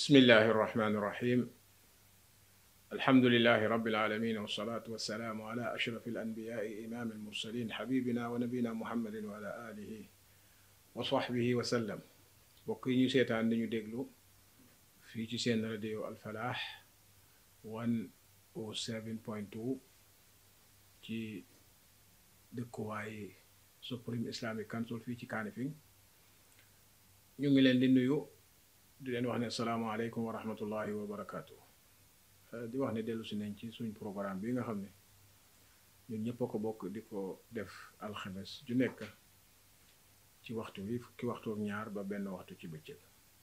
bismillahi irrahmani irrahim alhamdulilahi rabbil alamin wassalatu wassalaamu ala ashraf alanbiyai imam almursalin xabibina wa nabina muhammadin wa ala alihi wa sahbihi wa sallam bokk yi ñu seetaan dañu déglu fii ci seen radio alfalaax 107.2 ci dëkkuwaay Supreme Islamic Council fii ci Kanifing ñu ngi leen di nuyu di leen wax ne salaamaaleykum wa rahmatullahi wa barakaatu di wax ne dellu si nañ ci suñ programme bi nga xam ne ñun ñëpp a ko bokk di ko def alxames ju nekk ci waxtu wi fukki waxtu ak ñaar ba benn waxtu ci bëccëg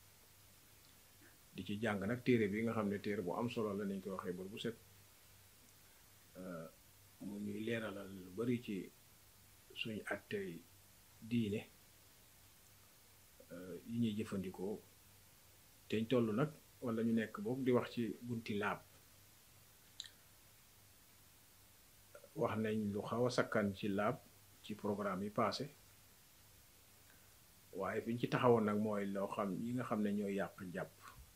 di ci jàng nag téere bi nga xam ne téere bu am solo la nañ ko waxee bër bu set mu ñuy leeralal lu bari ci suñ attey diine yi ñuy jëfandikoo teñ toll nag wala ñu nekk boobu di wax ci bunti laab wax nañ lu xaw a sakkan ci laab ci programme yi passé waaye fi ñu ci taxawoon nag mooy loo xam yi nga xam ne ñooy yàq njàpp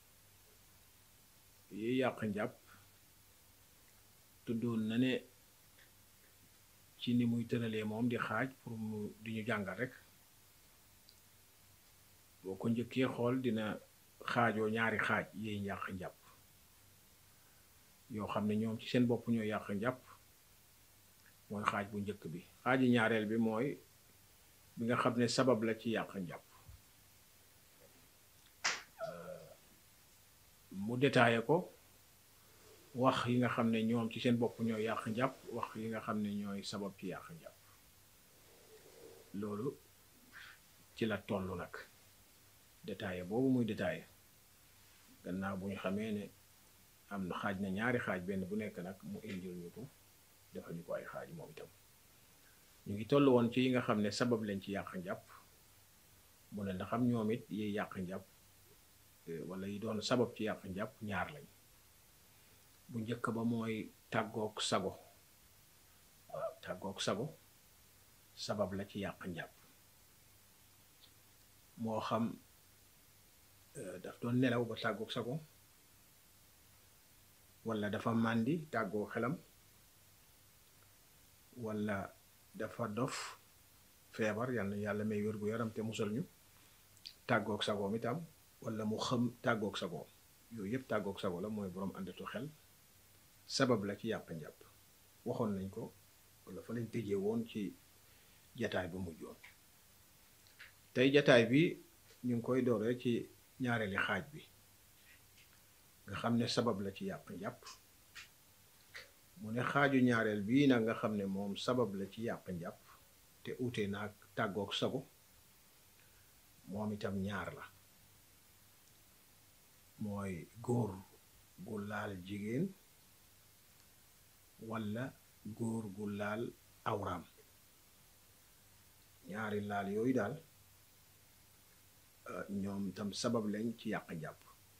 yi yàq njàpp tuddoon na ne ci ni muy tëralee moom di xaaj pour mu di ñu jàngal rek boo ko njëkkee xool dina xaajoo ñaari xaaj yiy yàq njàpp yoo xam ne ñoom ci seen bopp ñoo yàq njàpp mooy xaaj bu njëkk bi xaaji ñaareel bi mooy bi nga xam ne sabab la ci yàq njàpp mu détaillé ko wax yi nga xam ne ñoom ci seen bopp ñoo yàq njàpp wax yi nga xam ne ñooy sabab ci yàq njàpp loolu ci la toll nag détaillé boobu muy détaillé gannaaw bu ñu xamee ne am na xaaj na ñaari xaaj benn bu nekk nag mu indil ñu ko defal ñu ko ay xaaj moom itam ñu ngi toll woon ci yi nga xam ne sabab lañ ci yàq njàpp mu ne ndax am ñoom it yiy yàq njàpp wala yi doon sabab ci yàq njàpp ñaar lañ bu njëkk ba mooy tàggook sago waaw tàggook sago sabab la ci yàq njàpp moo xam daf doon nelaw ba tàggook sago wala dafa màndi tàggoo xelam wala dafa dof feebar yal na yàlla may wér gu yaram te musal ñu tàggook sagoom itam wala mu xam tàggook sagoom yooyu yëpp tàggook sago la mooy boroom àndatu xel sabab la ci yàq njàpp waxoon nañ ko wala fa lañ tëjee woon ci jataay bu mujjoon tey jataay bi ñu ngi koy dooree ci ñaareeli xaaj bi nga xam ne sabab la ci yàq njàpp mu ne xaaju ñaareel bii nag nga xam ne moom sabab la ci yàq njàpp te ute naag tàggook sago moom itam ñaar la mooy góor gu laal jigéen walla góor gu laal awraam ñaari laal yooyu daal ñoom tam sabab lañ ci yàq njàpp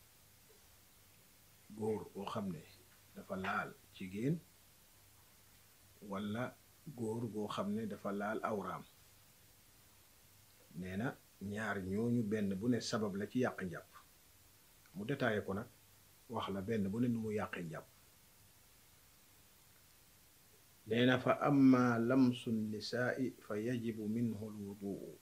góor boo xam ne dafa laal jigéen walla góor goo xam ne dafa laal awraam nee na ñaar ñooñu benn bu ne sabab la ci yàq njàpp mu détaillé ko nag wax la benn bu ne nu mu yàqee njàpp nee na fa amma lamsu nisaai fa yajibu minhu lwuduu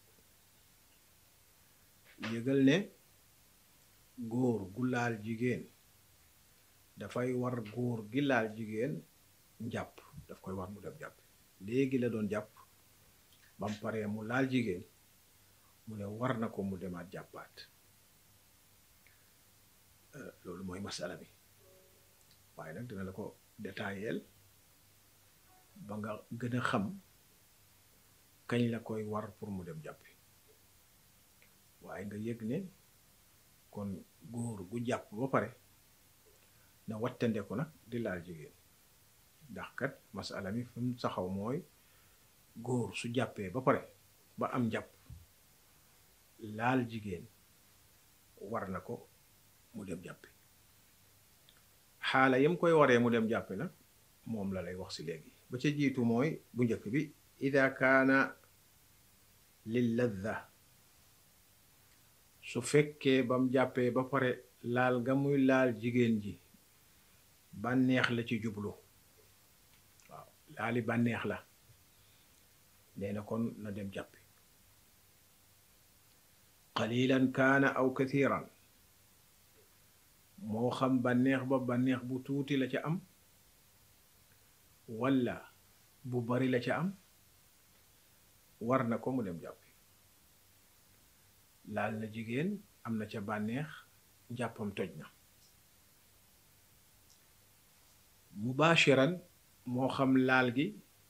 yëgal ne góor gu laal jigéen dafay war góor gi laal jigéen njàpp daf koy war mu dem jàpp léegi la doon jàpp bam paree mu laal jigéen mu ne war na ko mu demaat jàppaat loolu mooy masala bi waaye nag dina la ko détailleel ba nga gën a xam kañ la koy war pour mu dem jàppi waaye nga yëg ne kon góor gu jàpp ba pare na wattande ko nag di laal jigéen ndax kat masala mi fi mu saxaw mooy góor su jàppee ba pare ba am jàpp laal jigéen war na ko mu dem jàppi xaala yam koy waree mu dem jàppi nag moom la lay wax si léegi ba ca jiitu mooy bu njëkk bi ida kaana lil ladda su fekkee bam jàppee ba pare laal ga muy laal jigéen ji bànneex la ci jublu waaw laali bànneex la nee na kon na dem jàppi qalilan kaana aw kathiran moo xam bànneex ba bànneex bu tuuti la ca am walla bu bari la ca am war na ko mu dem jàppi laal na jigéen am na ca bànneex njàppam toj na mubashiran moo xam laal gi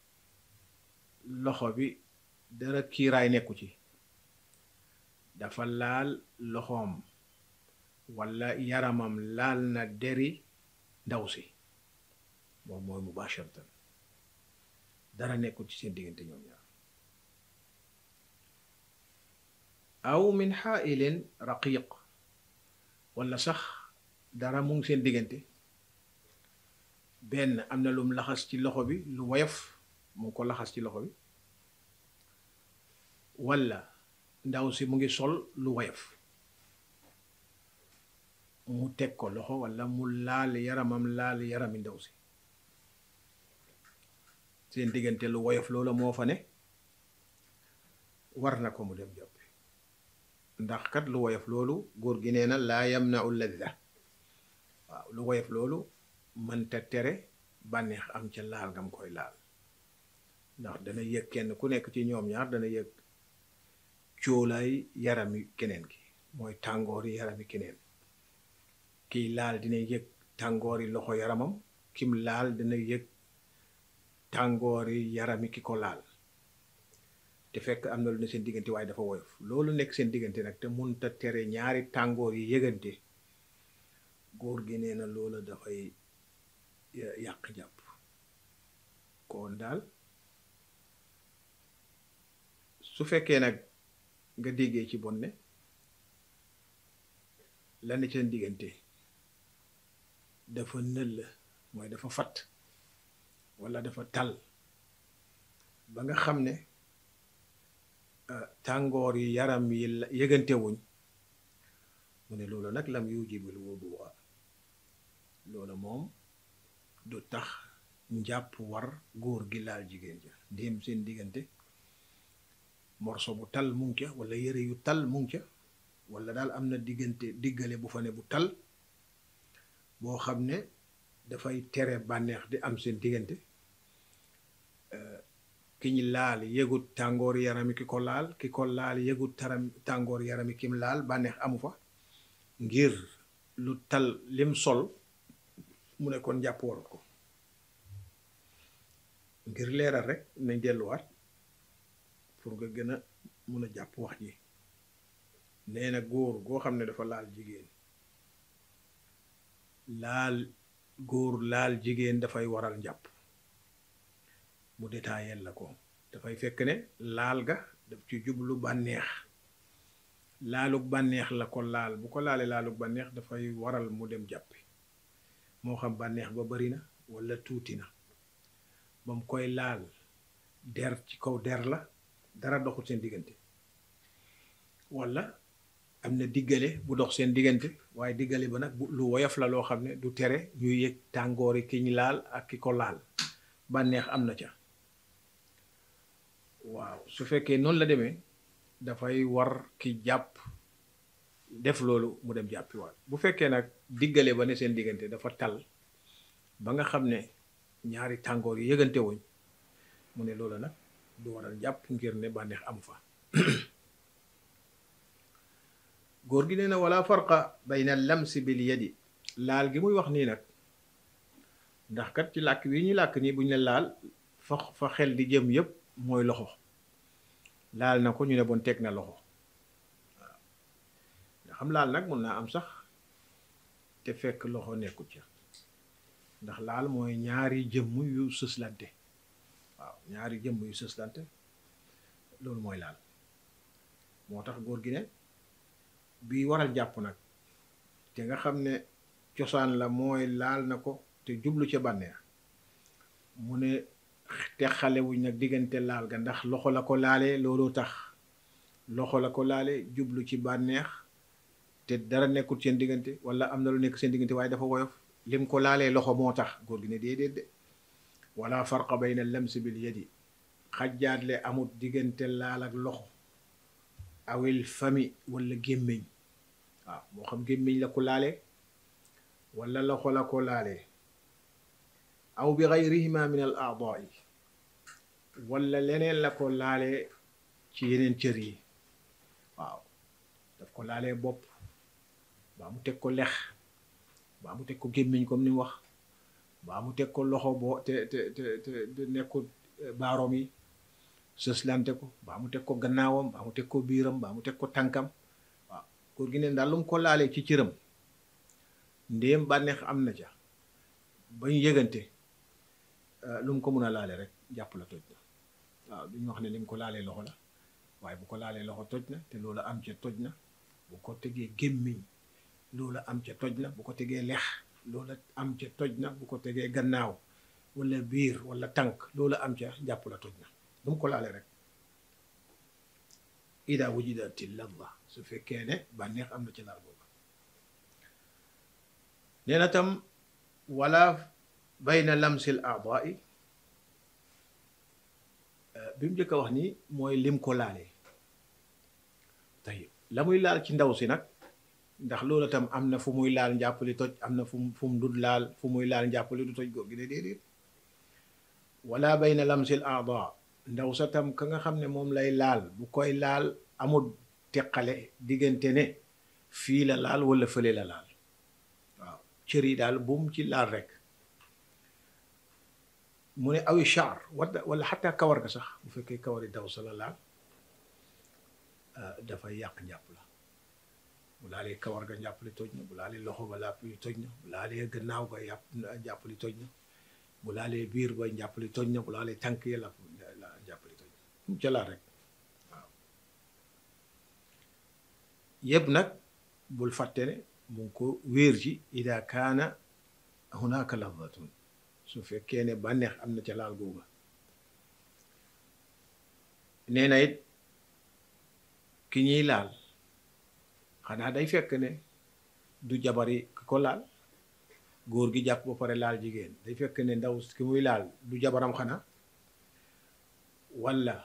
loxo bi dara kiiraay nekku ci dafa laal loxoom walla yaramam laal na deri ndaw si moom mooy mubasharatan dara nekkul ci seen diggante ñoom ñaar aw min xaailin raqiq walla sax dara mu ngi seen diggante benn am na lum laxas ci loxo bi lu woyof mu ngi ko laxas ci loxo bi walla ndaw si mu ngi sol lu woyof mu teg ko loxo walla mu laal yaramam laal yarami ndaw si seen diggante lu woyof loola moo fa ne war na ko mu dem jàppi ndax kat lu woyof loolu góor gi nee na laa yamnau ladda waaw lu woyof loolu mënta tere bànneex am ca laal ngam koy laal ndax dana yëg kenn ku nekk ci ñoom ñaar dana yëg cóolaay yarami keneen ki mooy tàngoori yarami keneen kiy laal dina yëg tàngoori loxo yaramam kim laal dina yëg tàngoori yarami ki ko laal te fekk am na lu ne seen diggante waaye dafa woyof loolu nekk seen diggante nag te munta tere ñaari tàngoor yi yëgante góor gi nee na loola dafay yàq jàpp kon daal su fekkee nag nga déggee ci bon ne la ne seen diggante dafa nëll mooy dafa fatt walla dafa tal ba nga xam ne tàngoor yi yaram yi yëgante wuñ mu ne loolu nag lam yujibul wudu'a loolu moom du tax njàpp war góor gi laal jigéen ja ndéem seen diggante morso bu tal mu ngi ca walla yëre yu tal mu ngi ca walla daal am na diggante diggale bu fa ne bu tal boo xam ne dafay tere bànneex di am seen diggante ki ñu laal yëgut tàngoor yarami ki ko laal ki ko laal yëgut taram tàngoor yarami kim laal bànneex amu fa ngir lu tal lim sol mu ne kon jàpp warut ko ngir leeral rek nañ delluwaat pour nga gën a mun a jàpp wax ji nee na góor goo xam ne dafa laal jigéen laal góor laal jigéen dafay waral njàpp mu détaayel la ko dafay fekk ne laal ga daf ci jublu bànneex laalug bànneex la ko laal bu ko laalee laalug bànneex dafay waral mu dem jàppi moo xam bànneex ba bari na walla tuuti na ba mu koy laal der ci kaw der la dara doxul seen diggante walla am na diggale bu dox seen diggante waaye diggale ba nag lu woyof la loo xam ne du tere ñuy yëg tàngoori ki ñu laal ak ki ko laal bànneex am na ca waaw su fekkee noonu la demee dafay war ki jàpp def loolu mu dem jàppiwaat bu fekkee nag diggale ba ne seen diggante dafa tal ba nga xam ne ñaari tàngoor yi yëgante wuñ mu ne loolu nag du waral jàpp ngir ne bànneex amu fa góor gi nee na wala farqa bayna lamsi bil yadi laal gi muy wax nii nag ndax kat ci làkk wi ñu làkk nii bu ñu ne laal fa fa xel di jëm yépp mooy loxo laal na ko ñu ne bon teg na loxo waaw nga xam laal nag mun naa am sax te fekk loxo nekkut ca ndax laal mooy ñaari jëmm yu sëslante waaw ñaari jëmm yu sëslante loolu mooy laal moo tax góor gi ne bii waral jàpp nag te nga xam ne cosaan la mooy laal na ko te jublu ca bànneex mu ne te xale wuñ nag diggante laal ga ndax loxo la ko laalee looloo tax loxo la ko laale jublu ci bànneex te dara nekkul seen diggante wala am na lu nekk seen diggante waaye dafa woyof lim ko laalee loxo moo tax góor gi ne déedéet de wala farqa bayna lamsi bil yadi xajjaatle amut diggante laal ak loxo awil fami wala gémmiñ waaw moo xam gémmiñ la ko laalee wala loxo la ko laalee aw bi gayrihima min al aadaai wala leneen la ko laalee ci yeneen cër yi waaw daf ko laalee bopp baa mu teg ko lex baa mu teg ko gémmiñ comme ni mu wax baa mu teg ko loxo boo te te te te nekkul baaroom yi sëslante ko baa mu teg ko gannaawam baa mu teg ko biiram baa mu teg ko tànkam waaw góor gi ne daal lu mu ko laalee ci cëram ndéem bànneex am na ca ba ñu yëgante lu mu ko mun a laale rek jàpp la toj na waaw duñu wax ne li mu ko laalee loxo la waaye bu ko laalee loxo toj na te loolu am ca toj na bu ko tegee gémmiñ loola am ca toj na bu ko tegee lex loola am ca toj na bu ko tegee gannaaw wala biir wala tànk loola am ca jàpp la toj na lu mu ko laale rek ida wujidati ladda su fekkee ne bànneex am na ci laal boobu nee na tam wala bayna lamsil aadaai bi mu njëkk a wax ni mooy lim ko laalee tey la muy laal ci ndaw si nag ndax loolu tam am na fu muy laal njàppali toj am na fu mu fu mu dul laal fu muy laal njàppali du toj góor gi de déedéet wala bayna lamsil aada ndaw sa tam ka nga xam ne moom lay laal bu koy laal amul teqale diggante ne fii la laal wala fële la laal waaw cër yi daal bu mu ci laal rek mu ne awi char wala wala xataa kawar ga sax bu fekkee kawari daw sa la laal dafay yàq njàpp la bu laalee kawar ga njàpp li toj na bu laalee loxo ba làpp li toj na bu laalee gannaaw ga yàpp njàpp li toj na bu laalee biir ba njàpp li toj na bu laalee tànk yi làpp njàpp li toj na mu ca laal rek waaw yëpp nag bul fàtte ne mu ngi ko wéer ci ida kaana hunaka lafdatun su fekkee ne bànneex am na ca laal googa nee na it ki ñuy laal xanaa day fekk ne du jabari ki ko laal góor gi jàpp ba pare laal jigéen day fekk ne ndaw ki muy laal du jabaram xanaa walla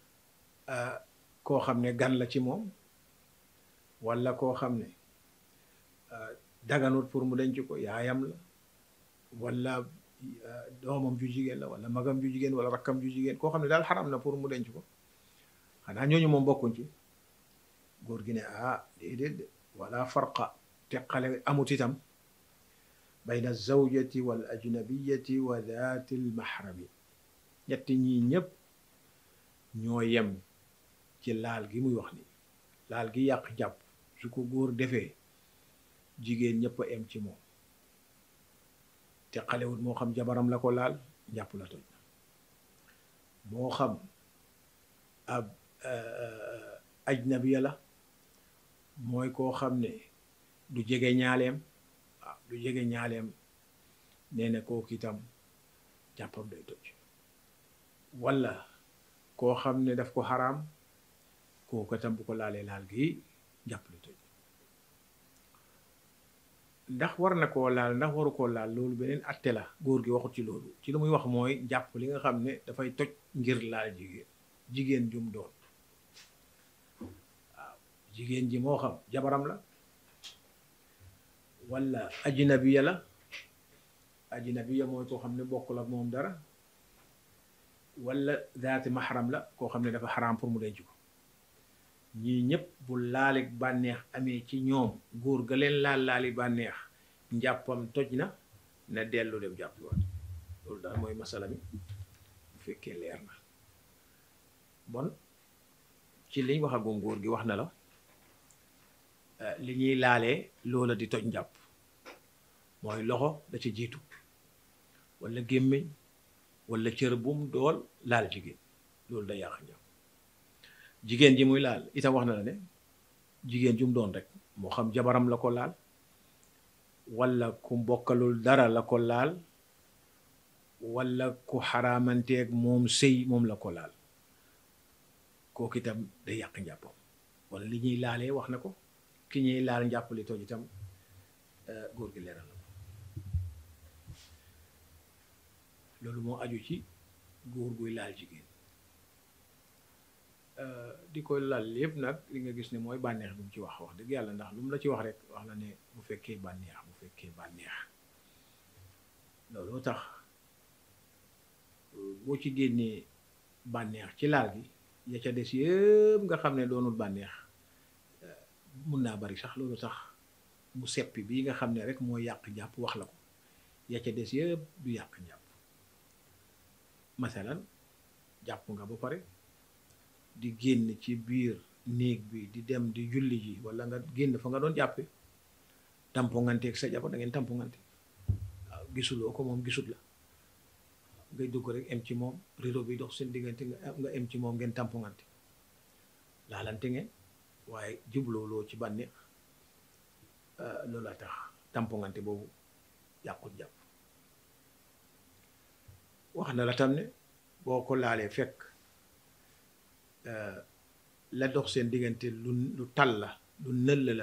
koo xam ne gan la ci moom walla koo xam ne daganut pour mu denc ko yaayam la walla doomam ju jigéen la walla magam ju jigéen walla rakkam ju jigéen koo xam ne daal xaram na pour mu denc ko xanaa ñooñu moom bokkuñ ci góor gi ne ah déedéet de wala farqa teqale amut itam bayna zawjati wal ajnabiyati wa daati l mahrami ñetti ñii ñëpp ñoo yem ci laal gi muy wax ni laal gi yàq jàpp su ko góor defee jigéen ñëpp a em ci moom teqalewut moo xam jabaram la ko laal njàpp la toj moo xam ab ajnabiya la mooy koo xam ne du jege ñaaleem waaw du jege ñaaleem nee na kooku itam jàppam day toj walla koo xam ne daf ko xaraam kooku itam bu ko laalee laal gi jàpp lu toj ndax war na koo laal ndax waru koo laal loolu beneen atte la góor gi waxut ci loolu ci lu muy wax mooy jàpp li nga xam ne dafay toj ngir laal jigéen jigéen jum doon waaw jigéen ji moo xam jabaram la walla ajnabiya la ajnabiya mooy koo xam ne bokkul ak moom dara walla daati maxaram la koo xam ne dafa xaraam pour mu denc ko ñii ñëpp bu laali bànneex amee ci ñoom góor ga leen laal laali bànneex njàppam toj na na dellu dem jàppiwaat loolu daal mooy masala mi bu fekkee leer na bon ci liñ wax agum góor gi wax na la li ñuy laalee loola di toj njàpp mooy loxo da ci jiitu walla gémmiñ walla cër bum dool laal jigéen loolu day yàq njàpp jigéen ji muy laal itam wax na la ne jigéen ju mu doon rek moo xam jabaram la ko laal walla ku mbokkalul dara la ko laal walla ku xaraamanteeg moom sëy moom la ko laal kooku itam day yàq njàppam walla li ñuy laalee wax na ko ki ñuy laal njàppali toj itam góor gi leeral na ko loolu moo aju ci góor guy laal jigéen di ko lal yëpp nag li nga gis ne mooy bànneex bi mu ci wax wax dëgg yàlla ndax lu mu la ci wax rek wax la ne bu fekkee bànneex bu fekkee bànneex looloo tax boo ci génnee bànneex ci laal gi ya ca des yëpp nga xam ne doonul bànneex mun naa bari sax loolu tax mu seppi bii nga xam ne rek moo yàq njàpp wax la ko ya ca des yëpp du yàq njàpp masalan jàpp nga ba pare di génn ci biir néeg bi di dem di julli ji wala nga génn fa nga doon jàppe tamponganteeg sa jabar da ngeen tampongante waaw gisuloo ko moom gisut la ngay dugg rek em ci moom rido bi dox seen diggante nga em ci moom ngeen tampongante laalante ngeen waaye jublooloo ci bànneex loolu la tax tampongante boobu yàqut jàpp wax na la tam ne boo ko laalee fekk la dox seen diggante lu lu tal la lu nëll la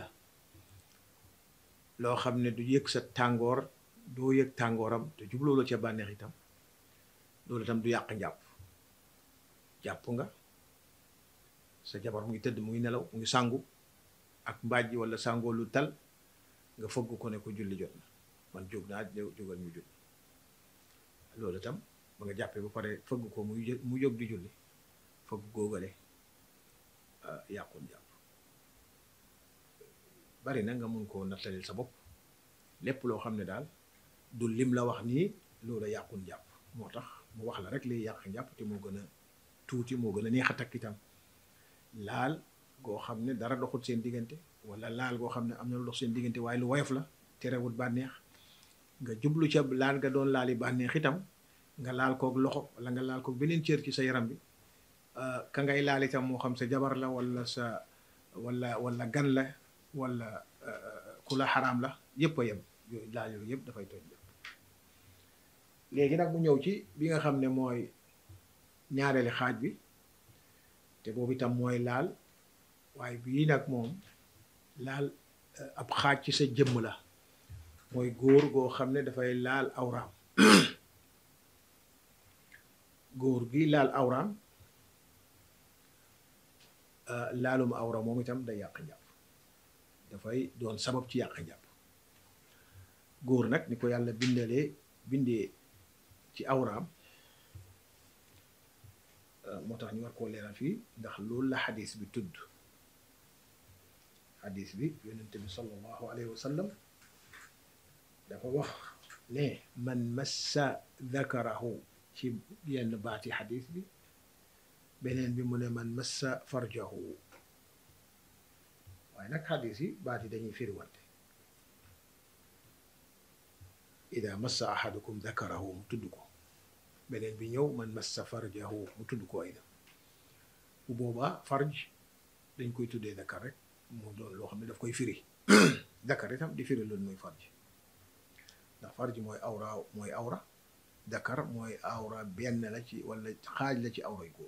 loo xam ne du yëg sa tàngoor doo yëg tàngooram te jubloo la ca bànneex itam loolu itam du yàq njàpp jàpp nga sa jabar mu ngi tëdd mu ngi nelaw mu ngi sàngu ak mbaaj wala sàngoo lu tal nga fëgg ko ne ko julli jot na man jóg naa jógal ñu julli loolu itam ba nga jàppee ba pare fëgg ko muy mu jóg di julli fëgg góogale yàqul jàpp bari na nga mun koo nattalil sa bopp lépp loo xam ne daal du lim la wax nii loolu yàqul jàpp moo tax mu wax la rek liy yàq njàpp te moo gën a tuuti moo gën a neex a takk itam laal goo xam ne dara doxut seen diggante wala laal goo xam ne am na lu dox seen diggante waaye lu woyof la terewut bànneex nga jublu ca laal nga doon laali bànneex itam nga laal koog loxo wala nga laal koog beneen cër ci sa yaram bi ka ngay laal itam moo xam sa jabar la wala sa wala wala gan la wala ku la xaraam la yëpp a yem yooyu laal yooyu yëpp dafay toj léegi nag mu ñëw ci bi nga xam ne mooy ñaareeli xaaj bi te boobu itam mooy laal waaye bii nag moom laal ab xaaj ci sa jëmm la mooy góor goo xam ne dafay laal awraam góor gi laal awraam laalum awra moom itam day yàq njàpp dafay doon sabab ci yàq njàpp góor nag ni ko yàlla bindalee bindee ci awraam moo tax ñu war koo leeral fii ndax loolu la xadis bi tudd xadis bi yonente bi sallallahu alayhi wa sallam dafa wax ne man massa dakarahu ci yenn baati xadis bi beneen bi mu ne man massa farjahu waaye nag xadis yi baat yi dañuy firiwante ida massa ahadukum dakarahu mu tudd ko beneen bi ñëw man massa farjahu mu tudd ko ayda bu boobaa farj dañ koy tuddee dakar rek mu doon loo xam ne daf koy firi dakar itam di firi loolu mooy farj ndax farj mooy awra mooy awra dakar mooy awra benn la ci wala xaaj la ci awray góor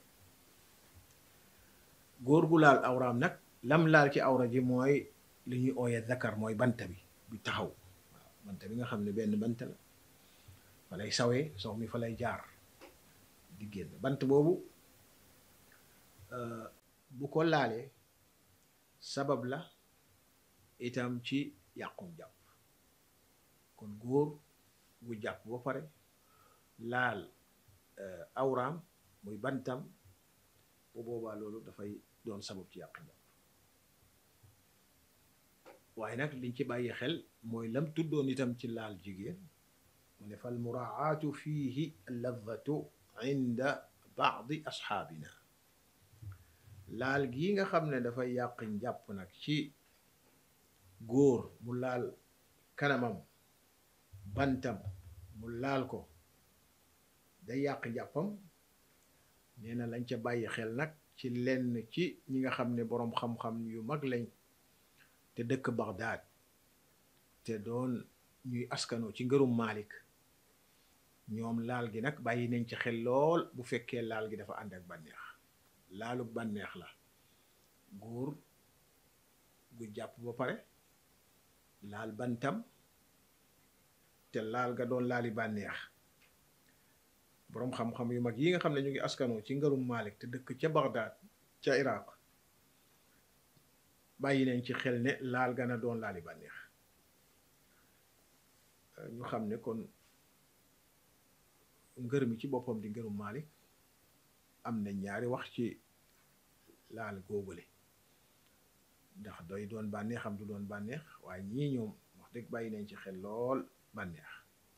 góor gu laal awraam nag lam laal ci awra ji mooy li ñuy ooyee dakar mooy bant bi bi taxaw waaw bant bi nga xam ne benn bant la fa lay sawee sox mi fa lay jaar di génn bant boobu bu ko laalee sabab la itam ci yàqum jàpp kon góor gu jàpp ba pare laal awraam muy bantam bu boobaa loolu dafay doon sabab ci yàq njàpp waaye nag liñ ci bàyyi xel mooy lam tuddoon itam ci laal jigéen mu ne fal muraaatu fiihi ladatu inda baadi asxaabina laal gii nga xam ne dafay yàq njàpp nag ci góor mu laal kanamam bantam mu laal ko day yàq njàppam nee na lañ ca bàyyi xel nag ci lenn ci ñi nga xam ne boroom xam-xam yu mag lañ te dëkk Bagdad te doon ñuy askanoo ci ngërum Malik ñoom laal gi nag bàyyi nañ ci xel lool bu fekkee laal gi dafa ànd ak bànneex laalu bànneex la góor gu jàpp ba pare laal bantam te laal ga doon laali bànneex boroom xam-xam yu mag yi nga xam ne ñu ngi askanoo ci ngërum Malik te dëkk ca Bagdad ca Iraq bàyyi nañ ci xel ne laal ga na doon laali bànneex ñu xam ne kon ngër mi ci boppam di ngërum Malik am na ñaari wax ci laal góogale ndax doy doon bànneex am du doon bànneex waaye ñii ñoom wax dëgg bàyyi nañ ci xel lool bànneex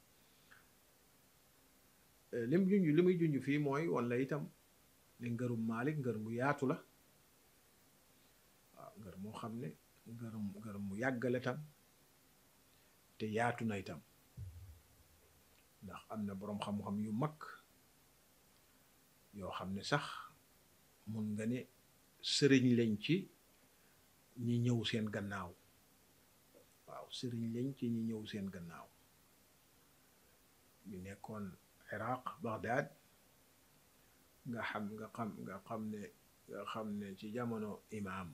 lim junj li muy junj fii mooy wala itam ne ngërum Malik ngër mu yaatu la waaw ngër moo xam ne ngërëm ngër mu yàggale tam te yaatu na itam ndax am na boroom xam-xam yu mag yoo xam ne sax mun nga ne sëriñ lañ ci ñi ñëw seen gannaaw waaw sëriñ lañ ci ñi ñëw seen gannaaw ñu nekkoon Iraq Baghdad nga xam nga xam nga xam ne nga xam ne ci jamono imaam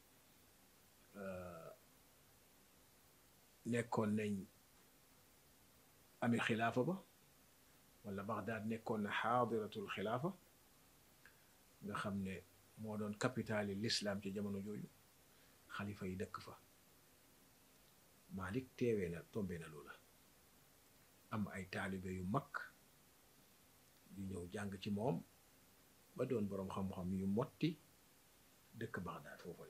nekkoon nañ ami xilaafa ba wala Baghdad nekkoon na xaadiratul xilaafa nga xam ne moo doon capitali l'islam ci jamono jooju xalifa yi dëkk fa Malik teewee na tombe na loola am ay taalibe yu mag yu ñëw jàng ci moom ba doon boroom xam-xam yu motti dëkk Baghdad foofu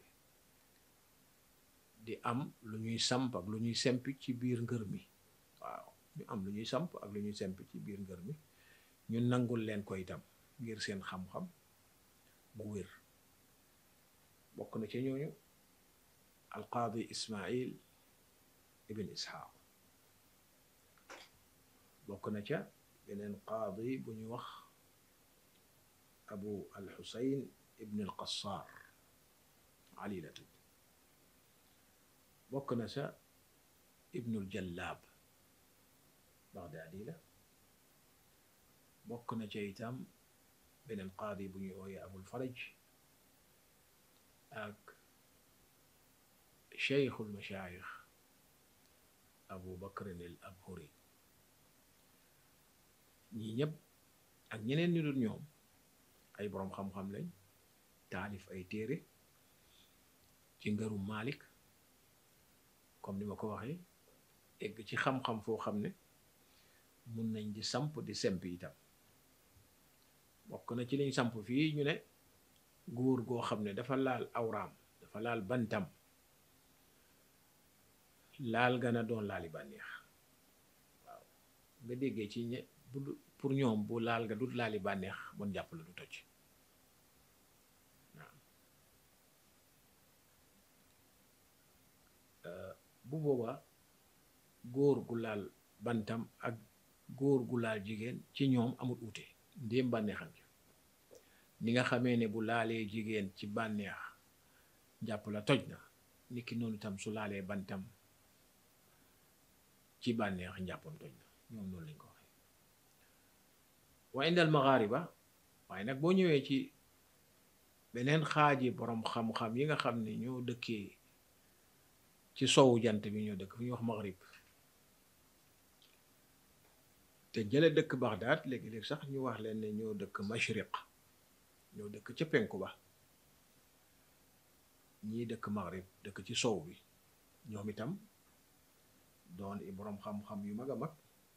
di am lu ñuy samp ak lu ñuy sempi ci biir ngër mi waaw ñu am lu ñuy samp ak lu ñuy sempi ci biir ngër mi ñu nangul leen ko itam ngir seen xam-xam bu wér bokk na ci ñooñu alqaadi Ismail ibn Isxaaq bokk na ca beneen qaadi bu ñu wax abu alxusayn ibn alqassaar ali la tudd bokk na ca ibnul jallaab bagdaadi la bokk na ca itam beneen qaadi bu ñuy wooye abul faraj ak cheikhul machaayix abu bakrin al abhuri ñii ñëpp ak ñeneen ñu dul ñoom ay boroom xam-xam lañ taalif ay téere ci ngërum Malik comme ni ma ko waxee egg ci xam-xam foo xam ne mun nañ di samp di semp itam bokk na ci liñ samp fii ñu ne góor goo xam ne dafa laal awraam dafa laal bantam laal gana doon laali bànneex waaw nga déggee ci ñe bu pour ñoom bu laal ga du laali bànneex bon jàpp la du toj waaw bu boobaa góor gu laal bantam ak góor gu laal jigéen ci ñoom amul uute ndéem bànneexam ci ni nga xamee ne bu laalee jigéen ci bànneex jàpp la toj na niki noonu tam su laalee bantam ci bànneex njàppam toj na ñoom noonu lañ ko waxee wa indal maghariba waaye nag boo ñëwee ci beneen xaaji boroom xam-xam yi nga xam ne ñoo dëkkee ci sowu jant bi ñoo dëkk fu ñuy wax maghrib te jële dëkk Baghdad léegi-léegi sax ñu wax leen ne ñoo dëkk mashriq ñoo dëkk ca penku ba ñii dëkk maghrib dëkk ci sow bi ñoom itam doon i boroom xam-xam yu mag a mag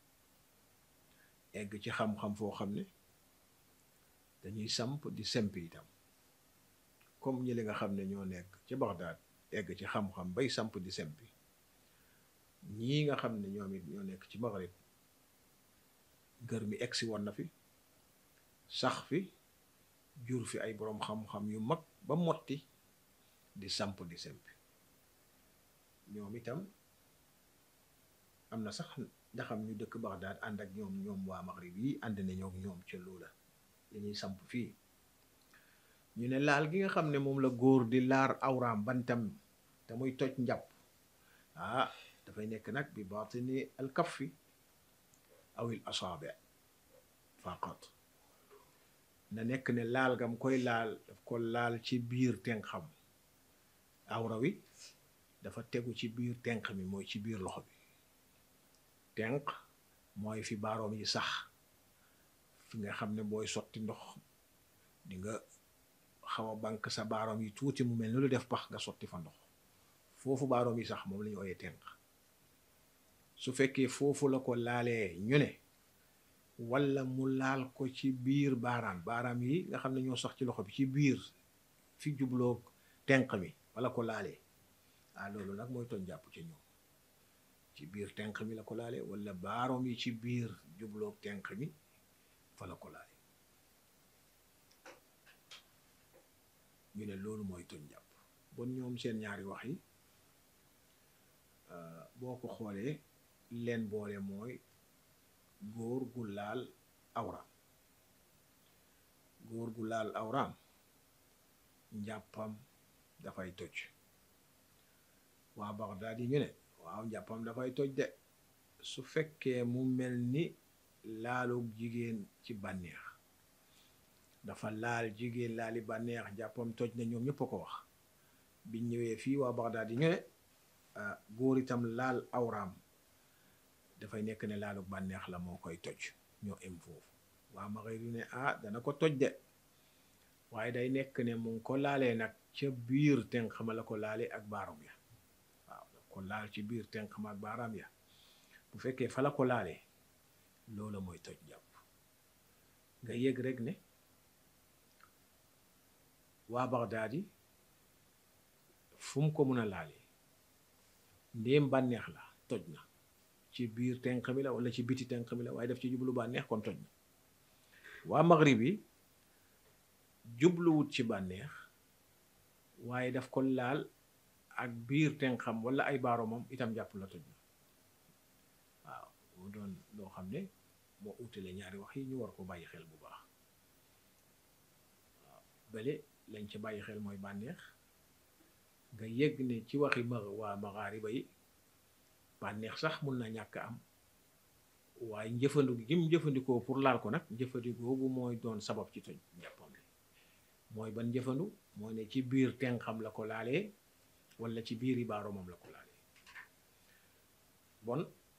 egg ci xam-xam foo xam ne dañuy samp di semp itam comme ñi li nga xam ne ñoo nekk ci Baghdad egg ci xam-xam bay samp di sempi ñii nga xam ne ñoom it ñoo nekk ci Maghrib gër mi egsi woon na fi sax fi jur fi ay boroom xam-xam yu mag ba motti di samp di sempi ñoom itam am na sax ndaxam ñu dëkk Baghdad ànd ak ñoom ñoom waa Maghrib yi ànd nañoo ak ñoom ca loola li ñuy samp fii ñu ne laal gi nga xam ne moom la góor di laar awraam bantam te muy toj njàpp ah dafay nekk nag bi baatini al kaffi aw il asaabi faqat na nekk ne laal gam koy laal daf ko laal ci biir ten xam awra wi dafa tegu ci biir tenq mi mooy ci biir loxo bi tenq mooy fi baaroom yi sax fi nga xam ne booy sotti ndox di nga xaw a bank sa baaroom yi tuuti mu mel ni lu def pax nga sotti fa ndox foofu baaroom yi sax moom la ñu ooyee tenq su fekkee foofu la ko laalee ñu ne walla mu laal ko ci biir baaraam baaraam yi nga xam ne ñoo sax ci loxo bi ci biir fi jubloo tenq mi walla ko laalee ah loolu nag mooy tooñ jàpp ci ñoom ci biir tenq mi la ko laalee walla baaroom yi ci biir jubloo tenq mi fa la ko laalee ñu ne loolu mooy tooñ jàpp bon ñoom seen ñaari wax yi boo ko xoolee leen boole mooy góor gu laal awraam góor gu laal awraam njàppam dafay toj waa Bagdaad yi ñu ne waaw njàppam dafay toj de su fekkee mu mel ni laalug jigéen ci bànneex dafa laal jigéen laali bànneex njàppam toj na ñoom ñëpp a ko wax biñ ñëwee fii waa Bagdaad yi ñu ne góor itam laal awraam dafay nekk ne laalu bànneex la moo koy toj ñoo em foofu waa Maghrib yu ne ah dana ko toj de waaye day nekk ne mu ngi ko laalee nag ca biir tenq ma la ko laalee ak baaram ya waaw ko laal ci biir tenq ma ak baaraam ya bu fekkee fa la ko laalee loola mooy toj jàpp nga yëg rek ne waa Bagdaad yi fu mu ko mun a laalee ndéem bànneex la toj na ci biir tenq mi la wala ci biti tenq mi la waaye daf ci jublu bànneex kon toj na waa maghrib yi jubluwut ci bànneex waaye daf ko laal ak biir tenqam wala ay baaromam itam jàpp la toj na waaw mu doon loo xam ne moo utale ñaari wax yi ñu war ko bàyyi xel bu baax waaw bële lañ ca bàyyi xel mooy bànneex nga yëg ne ci waxi ma waa maxaariba yi bànneex sax mun na ñàkk am waaye njëfandiku gi mu jëfandikoo pour laal ko nag njëfandikoo bu mooy doon sabab ci toj njàppam li mooy ban njëfandu mooy ne ci biir tenxam la ko laalee wala ci biir i baaromam la ko laalee bon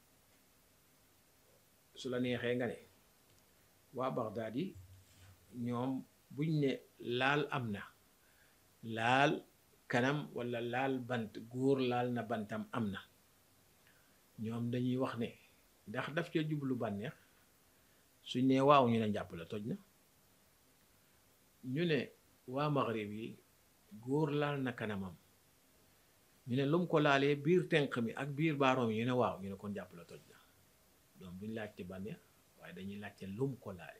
su la neexee nga ne waa Bagdaad yi ñoom buñ ne laal am na laal kanam wala laal bant góor laal na bantam am na ñoom dañuy wax ne ndax daf ca jublu bànneex suñ ne waaw ñu ne njàpp la toj na ñu ne waa maghrib yi góor laal na kanamam ñu ne lum ko laalee biir tenq mi ak biir baaroom yi ñu ne waaw ñu ne kon njàpp la toj na donc duñ laajte bànneex waaye dañuy laajte lum ko laalee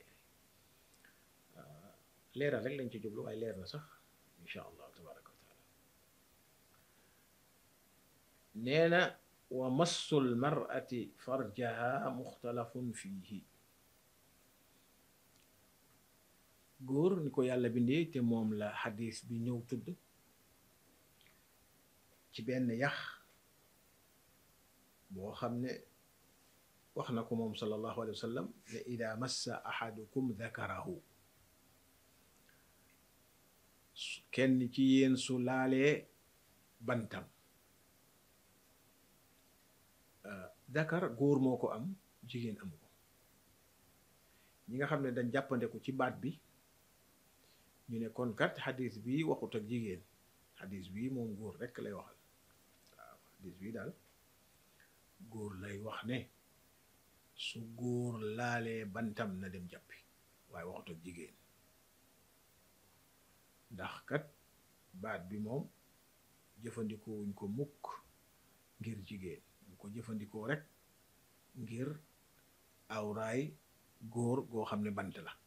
leeral rek lañ ci jublu waaye leer na sax insha allahu tabaraka wa taala nee na wa massul mar'ati farjaha muxtalafun fiihi góor ni ko yàlla bindee te moom la xadis bi ñëw tudd ci benn yax boo xam ne wax na ko moom sallallahu alayhi wa sallam ne ida massa ahadukum dakarahu kenn ci yéen su laalee bantam dakar góor moo ko am jigéen amu ko ñi nga xam ne dañ jàppandeku ci baat bi ñu ne kon kat xadis bi waxut ak jigéen xadis bi moom góor rekk lay waxal waaw xadis bi daal góor lay wax ne su góor laalee bantam na dem jàppi waaye waxut ak jigéen ndax kat baat bi moom jëfandikoo wuñ ko mukk ngir jigéen ñu ko jëfandikoo rek ngir awraay góor goo xam ne bant la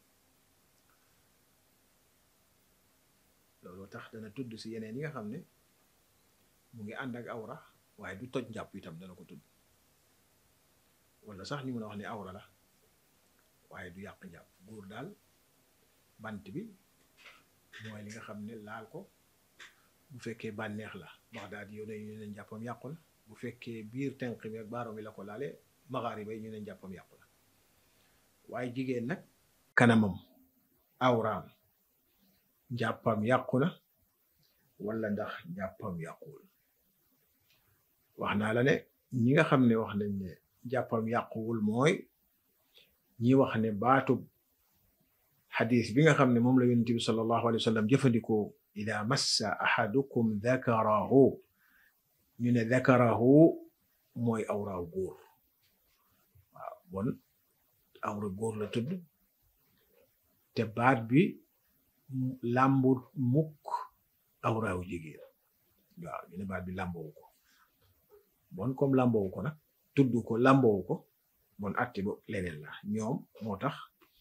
loolu tax dana tudd si yeneen yi nga xam ne mu ngi ànd ak awra waaye du toj njàpp itam dana ko tudd wala sax ñu mën a wax ne awra la waaye du yàq njàpp góor daal bant bi mooy li nga xam ne laal ko bu fekkee bànneex la wax daal di yow ne ñu ne njàppam yàqu na bu fekkee biir tenq bi ak baaroom bi la ko laale maxaari bay ñu ne njàppam yàqu na waaye jigéen nag kanamam awraam njàppam yàqu na wala ndax njàppam yàquwul wax naa la ne ñi nga xam ne wax nañ ne jàppam yàquwul mooy ñi wax ne baatub xadis bi nga xam ne moom la yonent bi sallallahu alayhi wa sallam jëfandikoo ida massa ahadukum dakarahu ñu ne dakarahu mooy awraaw góor waaw bon awra góor la tudd te baat bi làmbu mukk awraaw jigéen waaw ñu ne baat bi làmbowu ko bon comme làmbowu ko nag tudd ko làmbowu ko bon atti bo leneen la ñoom moo tax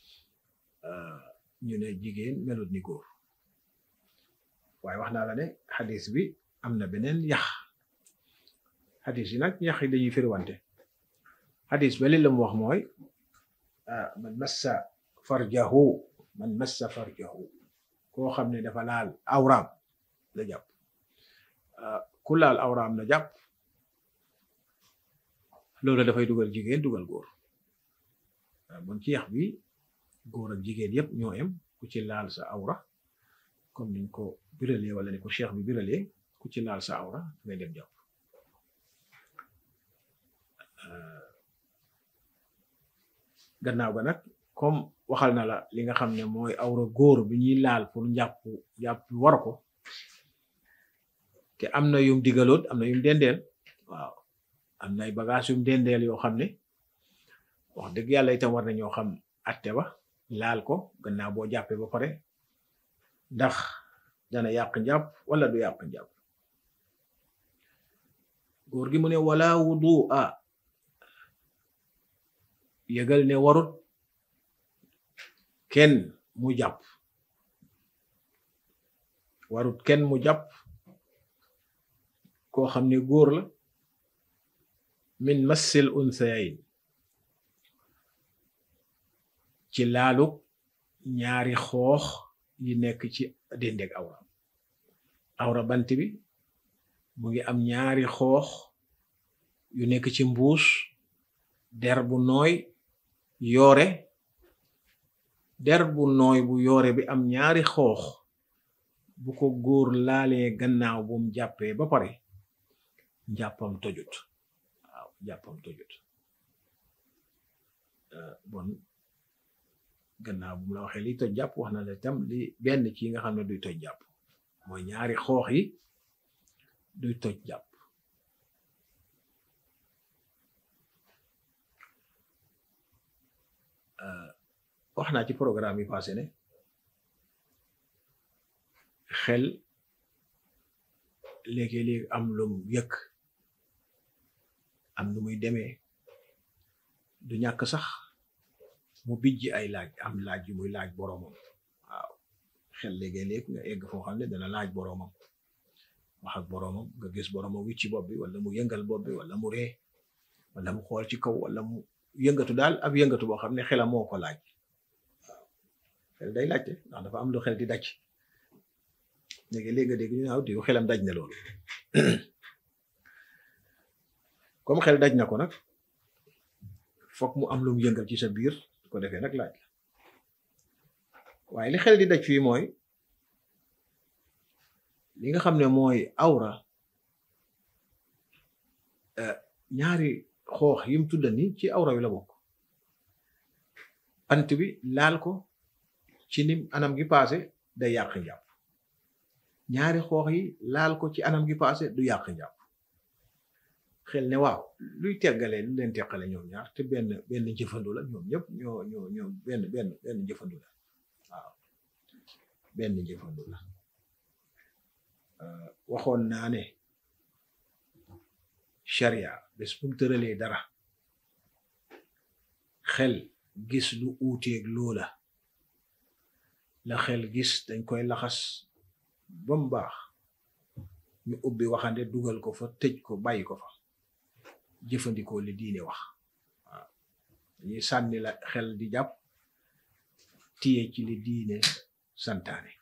ñu ne jigéen melut ni góor waaye wax naa la ne xadis bi am na beneen yax xadis yi nag yax yi dañuy firiwante xadis ba li la mu wax mooy man massa farjahu man massa farjahu koo xam ne dafa laal awraam la jàpp ku laal awraam la jàpp loolu dafay dugal jigéen dugal góor bon ci yax bi góor ak jigéen yépp ñoo em ku ci laal sa awra comme niñ ko biralee wala ni ko cheikh bi biralee ku ci laal sa awra ngay dem jàpp gannaaw ga nag comme waxal na la li nga xam ne mooy awra góor bi ñuy laal pour njàpp jàpp war ko te am na yum digaloot am na yum dendeel waaw am na ay bagage yum dendeel yoo xam ne wax dëgg yàlla itam war na ñoo xam atte ba laal ko gannaaw boo jàppee ba pare ndax dana yàq njàpp wala du yàq njàpp góor gi mu ne wala wudu a yëgal ne warut kenn mu jàpp warut kenn mu jàpp koo xam ne góor la min massil unsayayn ci laalu ñaari xoox yi nekk ci dendeg awra awra bant bi mu ngi am ñaari xoox yu nekk ci mbuus der bu nooy yoore der bu nooy bu yoore bi am ñaari xoox bu ko góor laalee gannaaw bu mu jàppee ba pare njàppam tojut waaw njàppam tojut bon gannaaw bu mu la waxee li toj jàpp wax na la tam li benn ci nga xam ne duy toj jàpp mooy ñaari xoox yi duy toj jàpp wax naa ci programme yi passé ne xel léegi-léegi am lum yëkk am nu muy demee du ñàkk sax mu bijji ay laaj am laaj yu muy laaj boroomam waaw xel léegi-léeg nga egg foo xam ne dana laaj boroomam wax ak boroomam nga gis boroomam wicci bopp bi wala mu yëngal bopp bi wala mu ree wala mu xool ci kaw wala mu yëngatu daal ab yëngatu boo xam ne xelam moo ko laaj waaw xel day laajte ndax dafa am lu xel di daj léegi-léeg nga dégg ñu naaw diw xelam daj na loolu comme xel daj na ko nag fokk mu am lu mu yëngal ci sa biir su ko defee nag laaj la waaye li xel di daj fii mooy li nga xam ne mooy awra ñaari xoox yim tudda ni ci awra wi la bokk bant bi laal ko ci nim anam gi paase day yàq njàpp ñaari xoox yi laal ko ci anam gi paase du yàq njàpp xel ne waaw luy teggalee lu leen teqale ñoom ñaar te benn benn jëfandu la ñoom ñëpp ñoo ñoo ñoo benn benn benn jëfandu la waaw benn jëfandu la waxoon naa ne sharia bés bu mu tëralee dara xel gis lu uuteeg loola la xel gis dañ koy laxas ba mu baax ñu ubbi waxande dugal ko fa tëj ko bàyyi ko fa jëfandikoo li diine wax waaw dañuy sànni la xel di jàpp tiye ci li diine santaane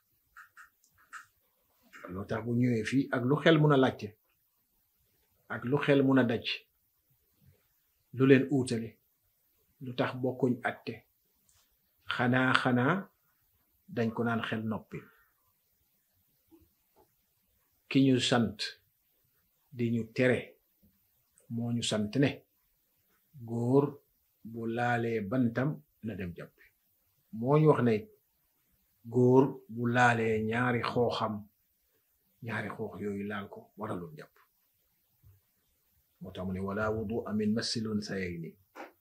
loo tax bu ñëwee fii ak lu xel mun a laajte ak lu xel mun a daj lu leen uutale lu tax bokkuñ atte xanaa xanaa dañ ko naan xel noppi ki ñu sant di ñu tere moo ñu sant ne góor bu laalee bantam na dem jàppi moo ñu wax ne góor bu laalee ñaari xooxam ñaari xoox yooyu laal ko waralul jàpp moo tax mu ne wala wudu amin masilun sayayni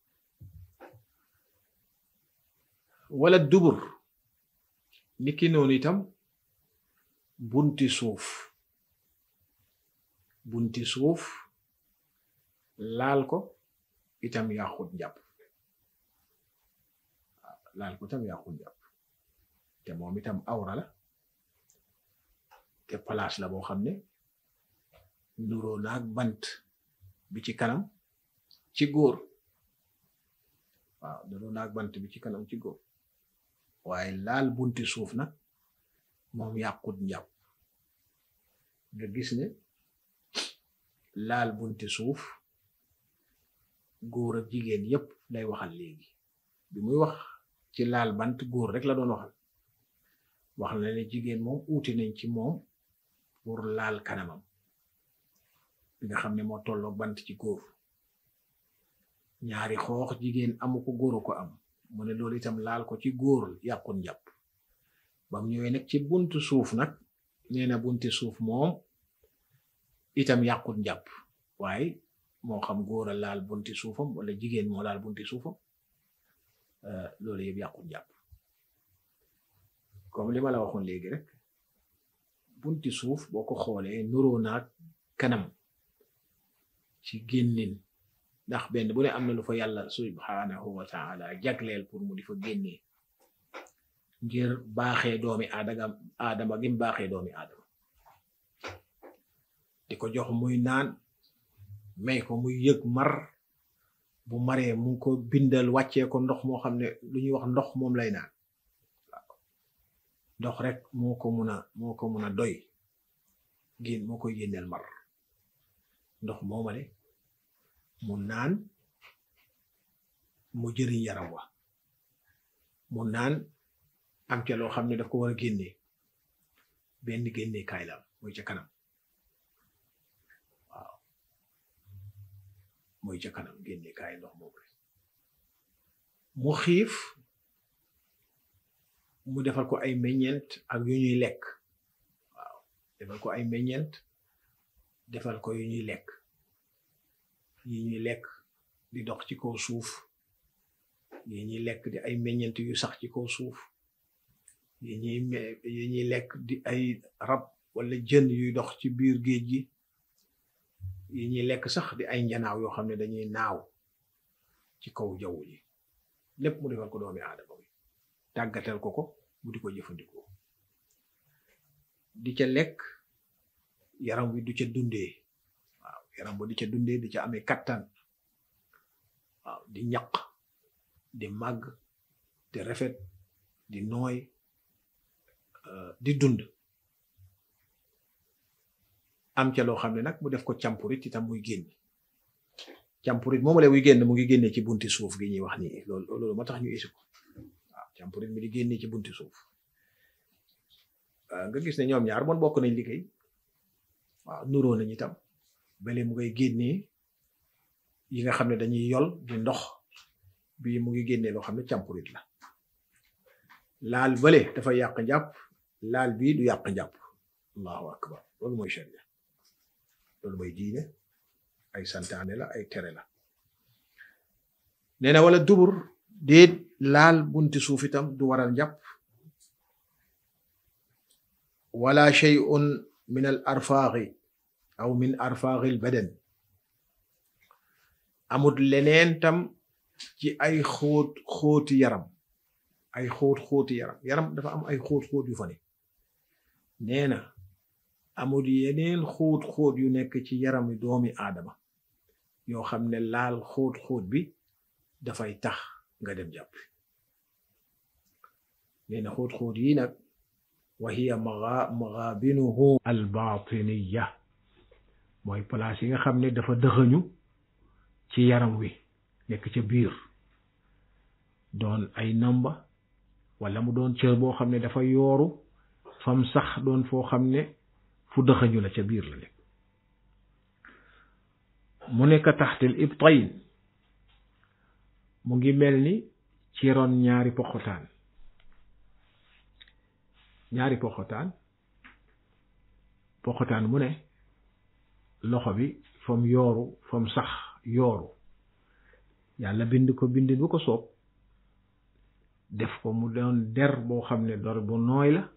wala dubur niki noonu itam bunti suuf bunti suuf laal ko itam yàqut njàpp laal ko itam yàqut njàpp te moom itam awra la te place la boo xam ne nuroo naag bant bi ci kanam ci góor waaw nuroo naag bant bi ci kanam ci góor waaye laal bunti suuf nag moom yàqut njàpp nga gis ne laal bunti suuf góor ak jigéen yépp lay waxal léegi bi muy wax ci laal bant góor rek la doon waxal wax na ne jigéen moom uuti nañ ci moom pour laal kanamam bi nga xam ne moo tolloog bant ci góor ñaari xoox jigéen amu ko góoru ko am mu ne loolu itam laal ko ci góor yàqut njàpp bam ñëwee nag ci buntu suuf nag nee na bunti suuf moom itam yàqut njàpp waaye moo xam góor a laal bunti suufam wala jigéen moo laal bunti suufam loolu yëpp yàqut njàpp comme li ma la waxoon léegi rek bunti suuf boo ko xoolee nuroo naag kanam ci génnin ndax benn bu ne am na lu fa yàlla subhanahu wa taala jagleel pour mu di fa génnee ngir baaxee doomi aadama aadama gim baaxee doomi aadama di ko jox muy naan may ko muy yëg mar bu maree mu ko bindal wàccee ko ndox moo xam ne lu ñuy wax ndox moom lay naan waaw ndox rek moo ko mun a moo ko mun a doy génn moo koy génneel mar ndox moomale mu naan mu jëriñ yaram wa mu naan am ca loo xam ne daf ko war a génnee benn génnee kaay la mooy ca kanam waaw mooy ca kanam génnee kaay ndox moom rek mu xiif mu defal ko ay meññeent ak yu ñuy lekk waaw defal ko ay meññeent defal ko yu ñuy lekk yi ñuy lekk di dox ci kaw suuf yi ñuy lekk di ay meññeent yu sax ci kaw suuf yi ñuy yi ñuy lekk di ay rab wala jën yuy dox ci biir géej gi yi ñuy lekk sax di ay njanaaw yoo xam ne dañuy naaw ci kaw jaww ji lépp mu defal ko doomi aadama bi tàggatal ko ko mu di ko jëfandikoo di ca lekk yaram wi du ca dundee waaw yaram ba di ca dundee di ca amee kattan waaw di ñaq di màgg di rafet di nooy di dund am ca loo xam ne nag mu def ko campurit itam muy génn campurit moom la muy génn mu ngi génnee ci bunti suuf gi ñuy wax nii loolu loolu moo tax ñu isi ko waaw campurit mi di génnee ci bunti suuf nga gis ne ñoom ñaar bon bokk nañ liggéey waaw nuroo nañ itam bale mu ngay génnee yi nga xam ne dañuy yol di ndox bii mu ngi génnee loo xam ne campurit la laal bale dafa yàq njàpp laal bii du yàq njàpp allahu akbar loolu mooy sharia loolu mooy diine ay santaane la ay tere la nee na wala dubur déet laal bunti suuf itam du waral njàpp wala shay'un min al arfaaqi aw min arfaaqi al badan amut leneen tam ci ay xóot xóoti yaram ay xóot xóoti yaram yaram dafa am ay xóot xóot yu fa ne nee na amul yeneen xóot xóot yu nekk ci yarami doomi aadama yoo xam ne laal xóot xóot bi dafay tax nga dem jàpp nee na xóot xóot yi nag wa hiya magaabinuhu albatiniya mooy place yi nga xam ne dafa dëxëñu ci yaram wi nekk ca biir doon ay namba wala mu doon cër boo xam ne dafa yooru fam sax doon foo xam ne fu dëxëñu la ca biir la nekk mu nekk taxtil ibtayn mu ngi mel ni ci ron ñaari poxotaan ñaari poxotaan poxotaan mu ne loxo bi fam yooru fam sax yooru yàlla bind ko bindin bu ko soob def ko mu doon der boo xam ne dor bu nooy la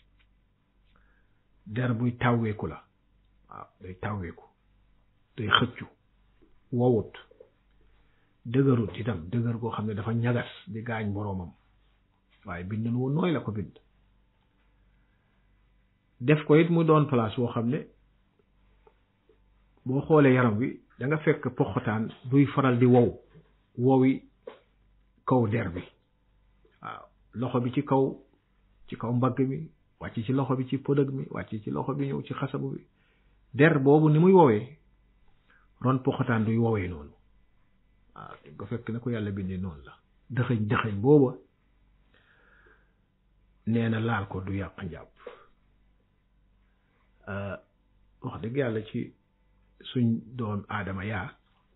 der buy tàwweeku la waaw day tàwweeku day xëccu wowut dëgërut itam dëgër goo xam ne dafa ñagas di gaañ boroomam waaye bindin wu nooy la ko bind def ko it mu doon place boo xam ne boo xoolee yaram wi da nga fekk poxotaan duy faral di wow wowi kaw der bi waaw loxo bi ci kaw ci kaw mbagg mi wàcc ci loxo bi ci pëdëg mi wàcc ci loxo bi ñëw ci xasabu bi der boobu ni muy woowee ron poxotaan duy woowee noonu waaw nga fekk na ko yàlla bindee noonu la dëxëñ dëxëñ booba nee na laal ko du yàq njàpp wax dëgg yàlla ci suñ doom aadama yaa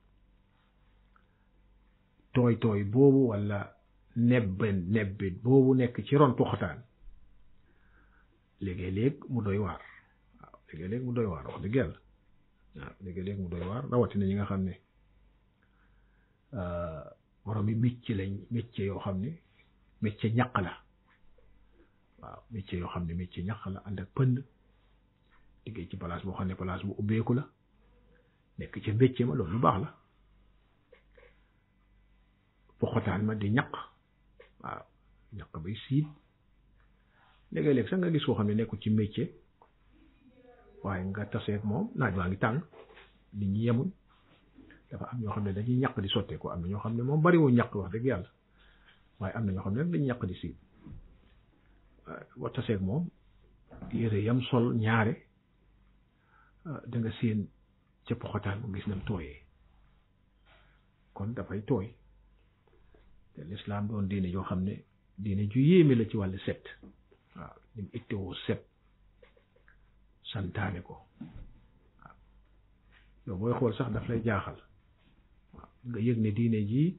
tooy tooy boobu walla nebben nebbit boobu nekk ci ron poxotaan léegi-léeg mu doy waar waaw léegi-léeg mu doy waar wax dëgg yàlla waaw léegi-léeg mu doy waar rawatina ñi nga xam ne borom yi micc lañ micc yoo xam ne micc ñaq la waaw micc yoo xam ne micc ñaq la ànd ak pënd liggéey ci place boo xam ne place bu ubbeeku la nekk ci mbécce ma loolu lu baax la poxotaan ma di ñaq waaw ñaq bay siit léegi-léeg sax nga gis koo xam ne nekkul ci métier waaye nga taseeg moom naaj waa ngi tàng nit ñi yemuñ dafa am ñoo xam ne dañuy ñaq di sotteeku am na ñoo xam ne moom bariwul ñaq wax dëgg yàlla waaye am na ñoo xam ne nag dañuy ñaq di siit wa taseeg moom yére yam sol ñaare da nga séen ca poxotaan mu gis nam tooyee kon dafay tooy te lislaam doon diine yoo xam ne diine ju yéeme la ci wàllu set waaw ñu mu ittewoo set santaane ko waaw yow booy xool sax daf lay jaaxal waaw nga yëg ne diine jii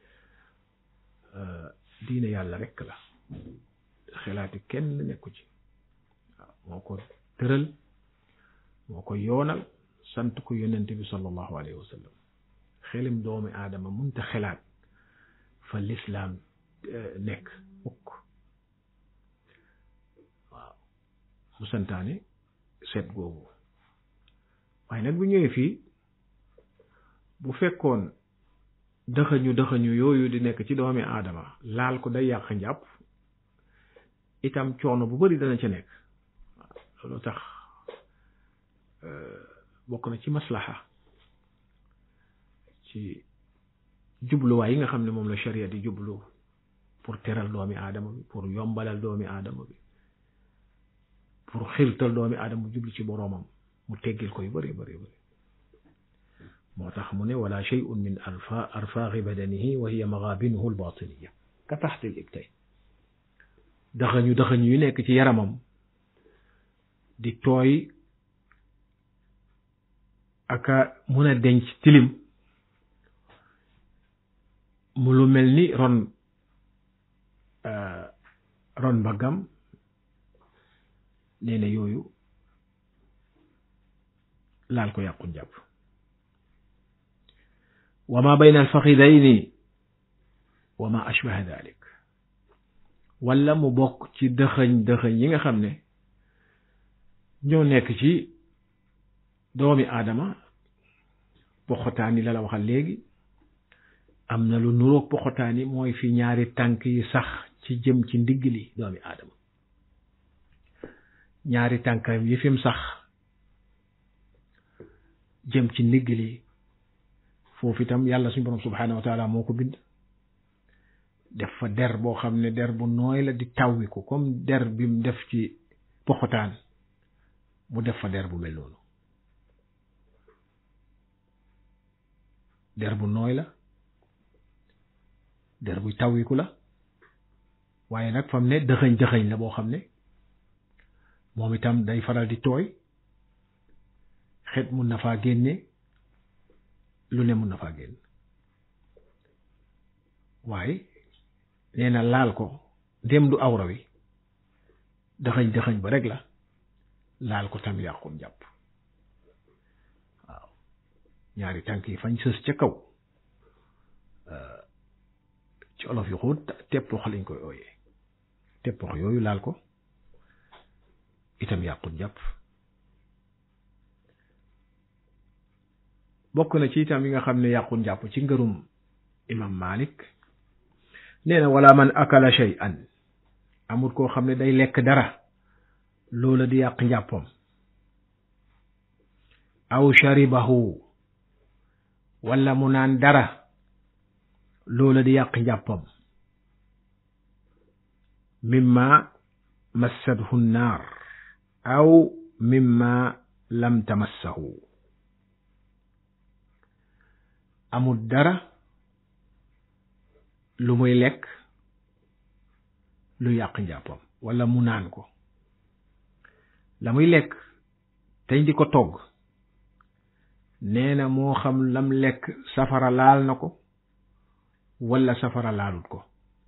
diine yàlla rekk la xelaati kenn nekku ci waaw moo ko tëral moo ko yoonal sant ko yonent bi sallallahu alayhi wa sallam xelim doomi aadama munta xelaat fa lislaam nekk mukk waaw mu santaane seet googu waaye nag bu ñëwee fii bu fekkoon dëxëñu dëxëñu yooyu di nekk ci doomi aadama laal ko day yàq njàpp itam coono bu bari dana ca nekk waaw loolu tax bokk na ci maslaxa ci jubluwaay yi nga xam ne moom la sharia di jublu pour teral doomi aadama bi pour yombalal doomi aadama bi pour xirtal doomi aadama jublu ci boroomam mu teggil ko yu bari bari bari moo tax mu ne wala shay'un min arfa arfaaqi badanihi wa hiya magaabinuhu albatiniya ka taxti l ibtay daxañu daxañu yu nekk ci yaramam di tooy aka mun a denc tilim mu lu mel ni ron ron mbaggam nee na yooyu laal ko yàqu njàpp wa ma bayna alfaxidayni wa ma ashbaha dalik wala mu bokk ci dëxëñ dëxëñ yi nga xam ne ñoo nekk ci doomi aadama poxotaan yi la la waxal léegi am na lu nuroog poxotaan yi mooy fi ñaari tànk yi sax ci jëm ci ndigg li doomi aadama ñaari tànkam yi fim sax jëm ci ndigg li foofu itam yàlla suñu borom subhaanahu wa taala moo ko bind def fa der boo xam ne der bu nooy la di tawwi ko comme der bi mu def ci poxotaan mu def fa der bu mel noonu der bu nooy la der buy tawwiku la waaye nag fam ne dëxëñ dëxëñ la boo xam ne moom itam day faral di tooy xet mun na faa génne lu ne mun na faa génn waaye nee na laal ko dem du awra wi dëxëñ dëxëñ ba rek la laal ko tam yàqul jàpp waaw ñaari tànk yi fañ sës ca kaw ci olof yu xóot teppox lañ koy ooyee teppox yooyu laal ko itam yàqul jàpp bokk na ci itam yi nga xam ne yàqul jàpp ci ngërum imam malik nee na wala man akala shay'an amul koo xam ne day lekk dara loola di yàq njàppam aw sharibahu wala mu naan dara loola di yàq njàppam mimma massathu nnaar aw mimma lam tamassahu amul dara lu muy lekk lu yàq njàppam wala mu naan ko la muy lekk teñ di ko togg nee na moo xam lam lekk safara laal na ko wala safara laalut ko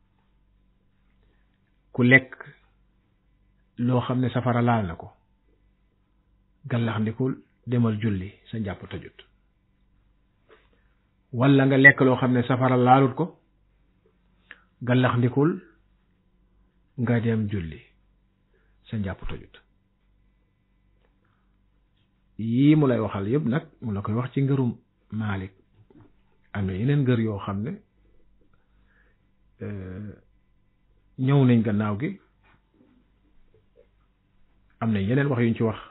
ku lekk loo xam ne safara laal na ko gallax ndikul demal julli sa njàpp tojut wala nga lekk loo xam ne safara laalut ko gallax ndikul nga dem julli sa njàpp tojut yii mu lay waxal yëpp nag mu la koy wax ci ngërum Maalik am na yeneen ngër yoo xam ne ñëw nañ gannaaw gi am na yeneen wax yuñ ci wax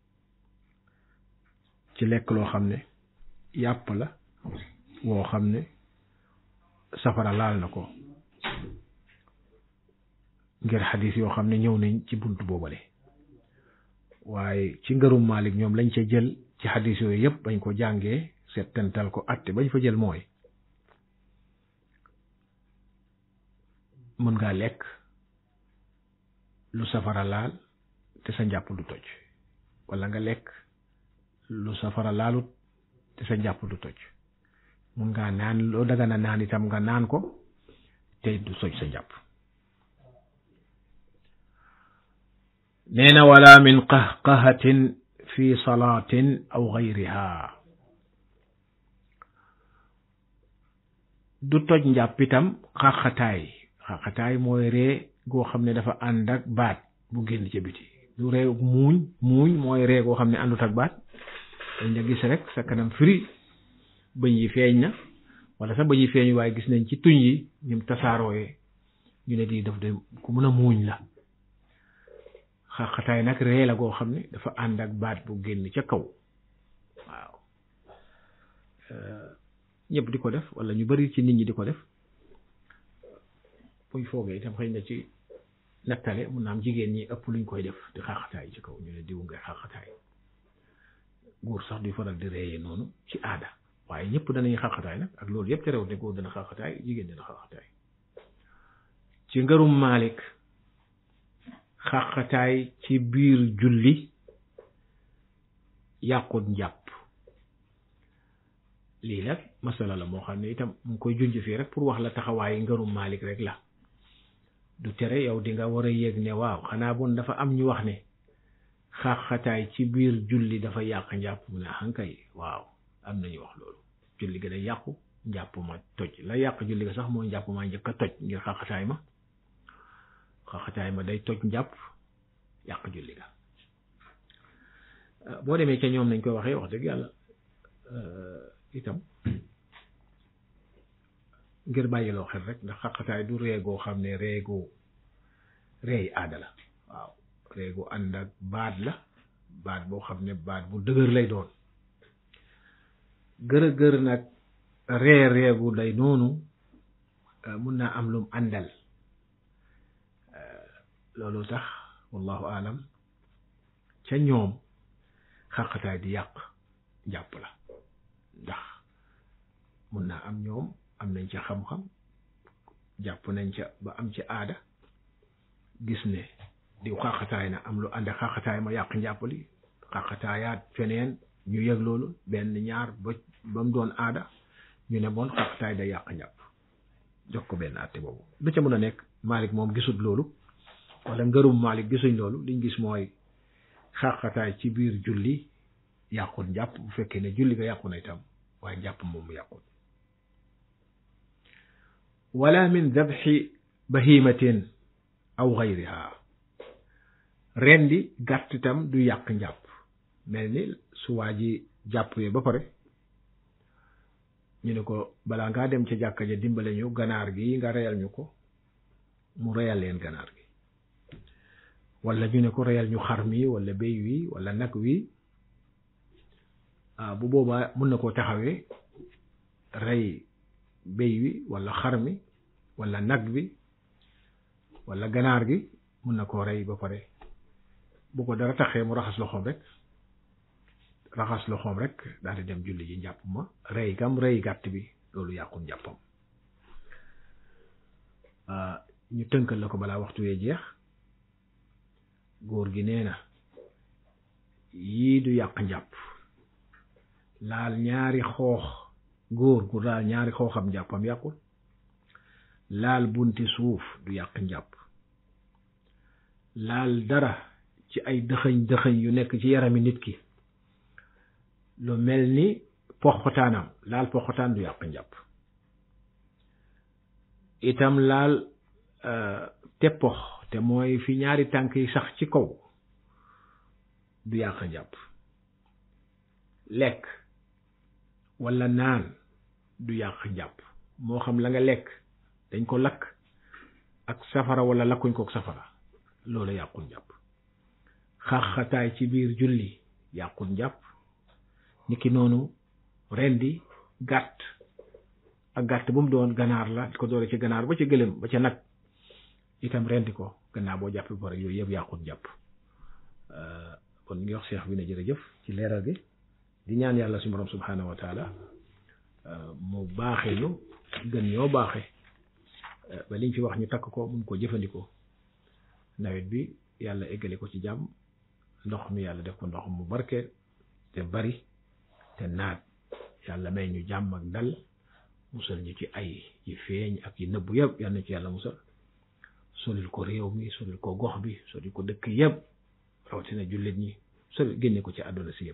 ci lekk loo xam ne yàpp la woo xam ne safara laal na ko ngir xadis yoo xam ne ñëw nañ ci bunt boobale waaye ci ngërum Maalik ñoom lañ ca jël ci xadis yooyu yëpp bañ ko jàngee settantal ko atte bañ fa jël mooy mën ngaa lekk lu safara laal te sa njàpp du toj wala nga lekk lu safara laalut te sa njàpp du toj mun ngaa naan loo dagana naan itam nga naan ko te du toj sa njàpp nee na wala min qahqahatin fi salaatin aw gayriha du toj njàpp itam xaxataay xaxataay mooy ree goo xam ne dafa ànd ak baat bu génn ca biti du ree muuñ muuñ mooy ree goo xam ne àndut ak baat dañ la gis rek sa kanam firi bëñ yi feeñ na wala sax bëñ yi feeñ waaye gis nañ ci tuñ yi ñim tasaarooyee ñu ne di daf de ku mën a muuñ la xaxataay nag ree la goo xam ne dafa ànd ak baat bu génn ca kaw waaw ñëpp di ko def wala ñu bari ci nit ñi di ko def buñ foogee itam xëy na ci nattale mun naa am jigéen ñi ëpp luñ koy def di xaxataay ci kaw ñu ne diw ngay xaxataay góor sax di faral di reeyee noonu ci aada waaye ñëpp danañ xaxataay nag ak loolu yëpp terewul ne góor dana xaxataay jigéen dana xaxataay ci ngërum Maalik xaxataay ci biir julli yàqut njàpp lii nag masala la moo xam ne itam mu ngi koy junj fii rek pour wax la taxawaayi ngërum Maalik rek la du tere yow di nga war a yéeg ne waaw xanaa bon dafa am ñu wax ne xaxataay ci biir julli dafa yàq njàpp mu ne hankay waaw am nañu wax loolu julli ga day yàqu njàpp ma toj la yàq julli ga sax mooy njàpp ma njëkk a toj ngir xaxataay ma xaxataay ma day toj njàpp yàq julli ga boo demee ca ñoom nañ koy waxee wax dëgg yàlla itam ngir bàyyiloo xel rek ndax xaqataay du reegoo xam ne reegoo reey aada la waaw reegu ànd ak baat la baat boo xam ne baat bu dëgër lay doon gër a gër nag ree reegu day noonu mun naa am lum àndal loolu tax wallahu alam ca ñoom xaqataay di yàq jàpp la ndax mun naa am ñoom am nañ ca xam-xam jàpp nañ ca ba am ci aada gis ne diw xaqataay na am lu ànd ak xaqataay ma yàq njàpp li xaqataayaat feneen ñu yëg loolu benn ñaar ba ba mu doon aada ñu ne bon xaqtaay day yàq njàpp jox ko benn àtte boobu lu ca mën a nekk Malik moom gisut loolu wala ngërum Malik gisuñ loolu liñ gis mooy xaqataay ci biir julli yàqut njàpp bu fekkee ne julli nga yàqu na itam waaye njàpp moom mu yàqut wala min dabxi bahimatin aw gayriha rendi gàtt itam du yàq njàpp mel ni su waa ji jàppee ba pare ñu ne ko balaa ngaa dem ca jàkka ja dimbale ñu ganaar gi nga reyal ñu ko mu reyal leen ganaar gi wala ñu ne ko reyal ñu xar mi wala béy wi wala nag wi ah bu boobaa mun na koo taxawee rey béy wi wala xar mi wala nag bi wala ganaar gi mun na koo rey ba pare bu ko dara taxee mu raxas loxoom rek raxas loxoom rek daal di dem julli ji njàpp ma rey gam rey gàtt bi loolu yàqul njàppam ñu tënkal la ko balaa waxtu wee jeex góor gi nee na yii du yàq njàpp laal ñaari xoox góor gu laal ñaari xooxam njàppam yàqul laal bunti suuf du yàq njàpp laal dara ci ay dëxëñ dëxëñ yu nekk ci yarami nit ki lu mel ni poxotaanam laal poxotaan du yàq njàpp itam laal teppox te mooy fi ñaari tànk yi sax ci kaw du yàq njàpp lekk walla naan du yàq njàpp moo xam la nga lekk dañ ko lakk ak safara walla lakkuñ ko ak safara loolu yàqul njàpp xaxataay ci biir julli yàqul njàpp niki noonu rendi gàtt ak gàtt bu mu doon ganaar la ko doore ci ganaar ba ci gëlëm ba ca nag itam rendi ko gannaaw boo jàpp ba pare yooyu yëpp yàqul njàpp kon ñu ngi wax seex bi ne jërëjëf ci leeral gi di ñaan yàlla suñu borom subhanahu wa taala mu baaxe ñu gën ñoo baaxe ba liñ fi wax ñu takk ko mun ko jëfandikoo nawet bi yàlla eggale ko ci jàmm ndox mi yàlla def ko ndox mu barke te bari te naat yàlla may ñu jàmm ak dal musal ñu ci ay yi feeñ ak yi nëbbu yëpp yal na ci yàlla musal solil ko réew mi solil ko gox bi solil ko dëkk yëpp rawatina jullit ñi solil génne ko ci àdduna si yëpp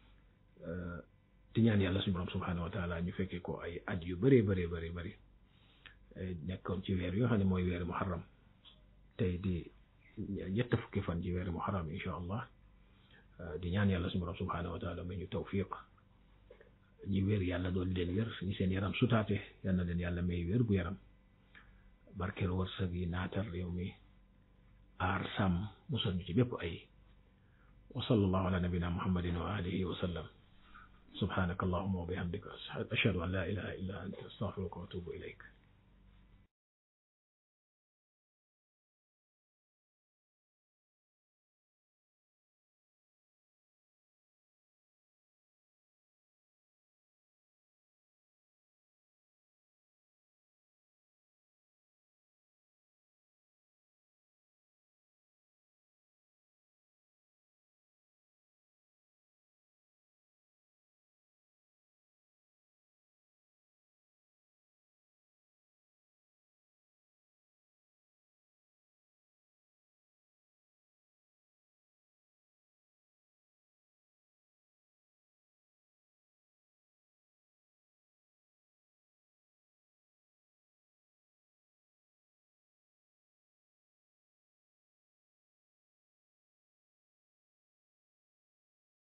di ñaan yàlla suñu borom subhanahu wa taala ñu fekkee ko ay at yu bëree bëree bëri bëri nekkoon ci weer yoo xam ne mooy weeri muharram tey di ñett fukki fan ci weeri muharram insha allah di ñaan yàlla suñu borom subhanahu wa taala may ñu tawfiq ñi wér yàlla doon leen wér ñi seen yaram sutaate yal na leen yàlla may wér gu yaram barkeel wërsëg yi naatal réew mi aar sàmm musal ñu ci bépp ay wa sallallahu ala nabina muhammadin wa alihi wa sallam subhanaka allahuma wa bihamdika ashhadu an la ilaha illa anta astaghfiruka wa atubu ilayk